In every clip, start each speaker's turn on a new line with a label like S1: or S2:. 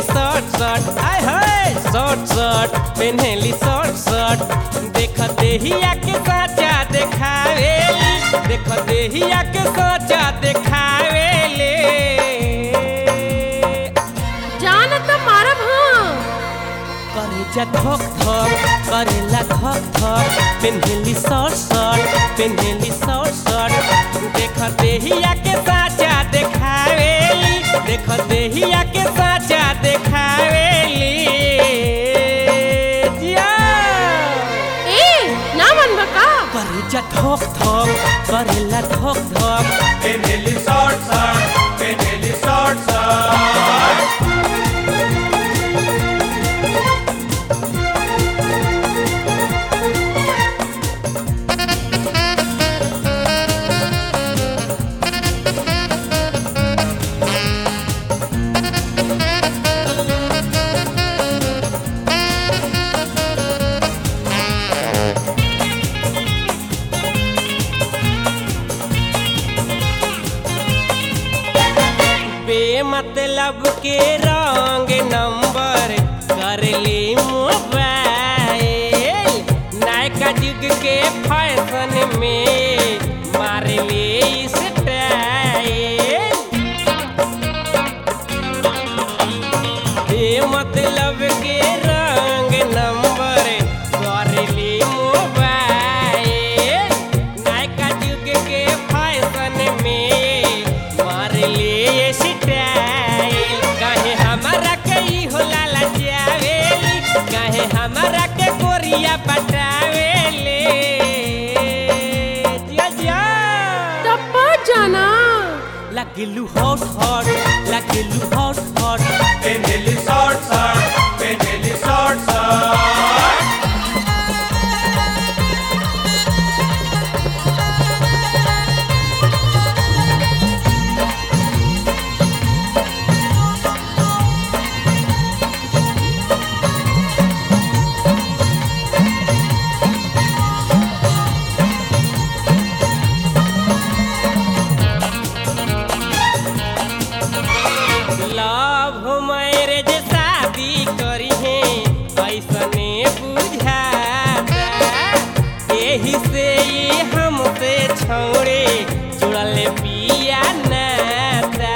S1: Short short आय hi short short पेन्हेली short short देख देहिया के साचा देखावेली देख देहिया के साचा देखावेले
S2: जान त मारब हाँ
S1: करे जा धक धक करेला धक धक पेन्हेली शॉर्ट शॉर्ट पेन्हेली शॉर्ट शॉर्ट देख देहिया के साचा देखावेली देख देहिया के साचा देखावेली जिया
S2: ए ना मन बका
S1: करे जा धक धक करेला धक धक
S3: Penelli short short, Penelli short short.
S1: बेमतलब के रंग नंबर कर ली मोबाइल नायका युग के फैशन में मार ली स्टाइल बेमतलब के रंग नंबर कर ली मोबाइल नायका युग के फैशन में मार ली स्टाइल कहे हमारा के ई हो लाला जावेली कहे हमारा के गोरिया पटावेले जिया जिया
S2: टप्पा जाना
S1: लगिलू हॉट हॉट लगिलू hot hot
S3: Penelli short short, Penelli short short.
S1: Love marriage शादी करी है ऐसने बुझाता एही से ये हमसे छोड़े जुड़ल पिया नाता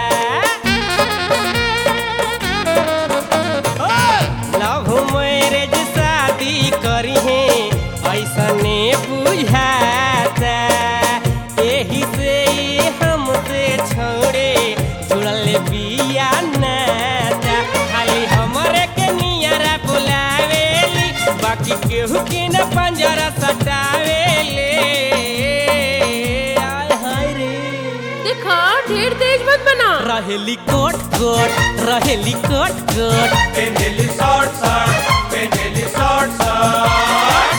S1: लव मैरिज शादी करी है ऐसने बुझाता एही से ये हमसे छोड़े जुड़ल बिया नाता खाली हमरे के नियरा बुलावेली बाकी केहू के न पंजरा सटावेले आय हाय रे
S2: देखा ढेर तेज मत बना
S1: रहेली कोट कोट रहेली कोट कोट
S3: Penelli short short, Penelli short short.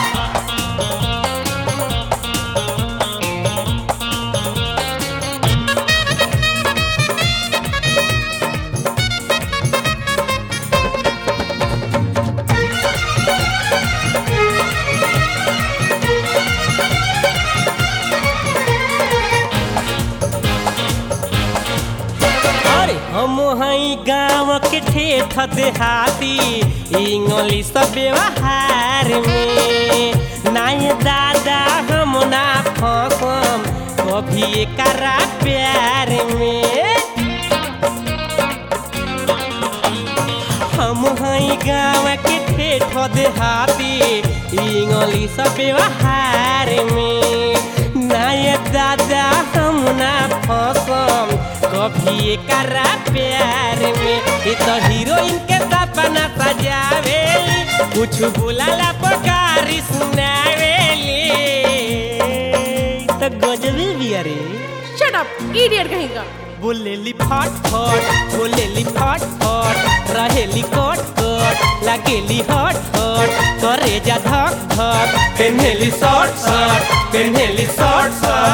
S1: अरे हम हई गाँव के ठेठ देहाती इंग्लिश व्यवहार में नाय दादा हम ना फसम कभी एकरा प्यार में हम हई गाँव के ठेठ देहाती इंग्लिश व्यवहार में नाय दादा हम ना फसम कभी एकरा प्यार में ये तो हीरोइन के सपना सजावेली कुछ बुलाला पकारी सुनावेली तो गजबी भी अरे
S2: शट अप इडियट कहीं का
S1: बोलेली फट फट बोलेली फट फट रहेली कट कट लागेली हट हट करे जा धक धक पेन्हेली शॉर्ट शॉर्ट पेन्हेली शॉर्ट शॉर्ट